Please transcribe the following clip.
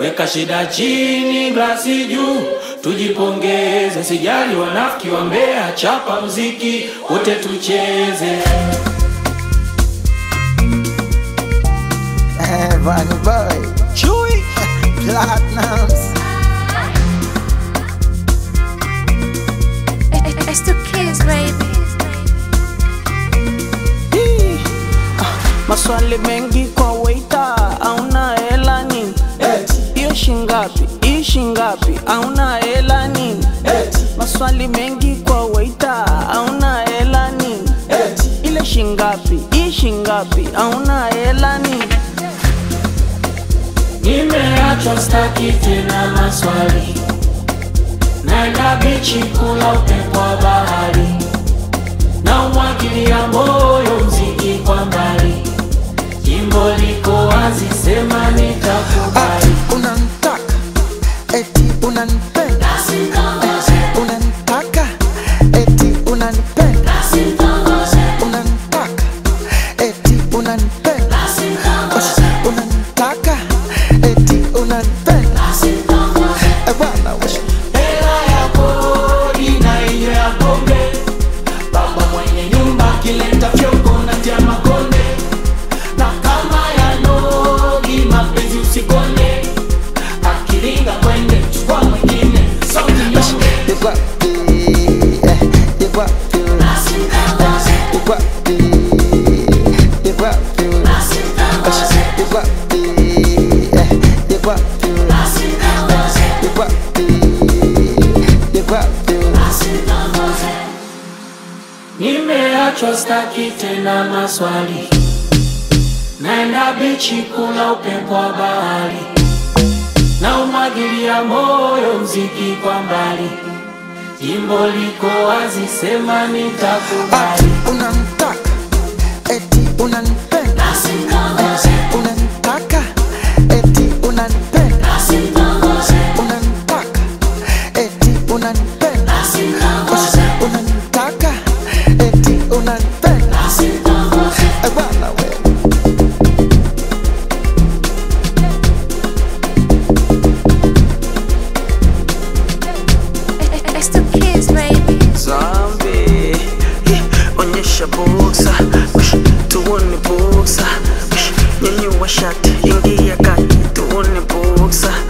weka shida chini, glasi juu, tujipongeze, sijali wanafiki wa Mbeya, chapa mziki wote tucheze. Eh, Bunny Boy, Chewy, Platinums. It's the kids, baby. Hii, ah, Maswali mengi kwa waita, auna hela nini? Hiyo shingapi? Hii shingapi? Auna hela nini? Maswali mengi kwa waita, auna hela nini? Ile shingapi? Hii shingapi? Auna hela nini? Nimeachwa staki tena maswali, naenda bichi kula upepo wa bahari, na umwagilia moyo mziki kwa mbali, jimbo liko wazi, sema nitakubali. Ati unanitaka, eti unanipenda. Eh, unanitaka, eti unanipenda. Unanitaka, eti unanipenda. Eh, unanitaka, eti unanipenda. Eh, bwana we. Hela ya kodi na hiyo ya pombe, baba mwenye nyumba akileta fyoko natia makonde, na kama ya nogi mapenzi usikonde, akiringa kwende chukua mwingine sauti nyonge. You got me, eh, you got me. Eh, you got me, you got me. Eh, you got me, eh, you got me. Eh, you got me, you got me. Nimeachwa staki tena maswali, naenda bichi kula upepo wa bahari, na umwagilia moyo mziki kwa mbali, jimbo liko wazi, sema nitakubali. Ati unanitaka, eti unanipenda. Eh, unanitaka, eti unanipenda. Unanitaka, eti unanipenda. Eh, unanitaka, eti unanipenda. Eh, bwana we. It's the kids, baby. Zambi, Hi, onyesha buksa, Ush, tuone buksa, Ush, nyanyua shati, ingia kati, tuone buksa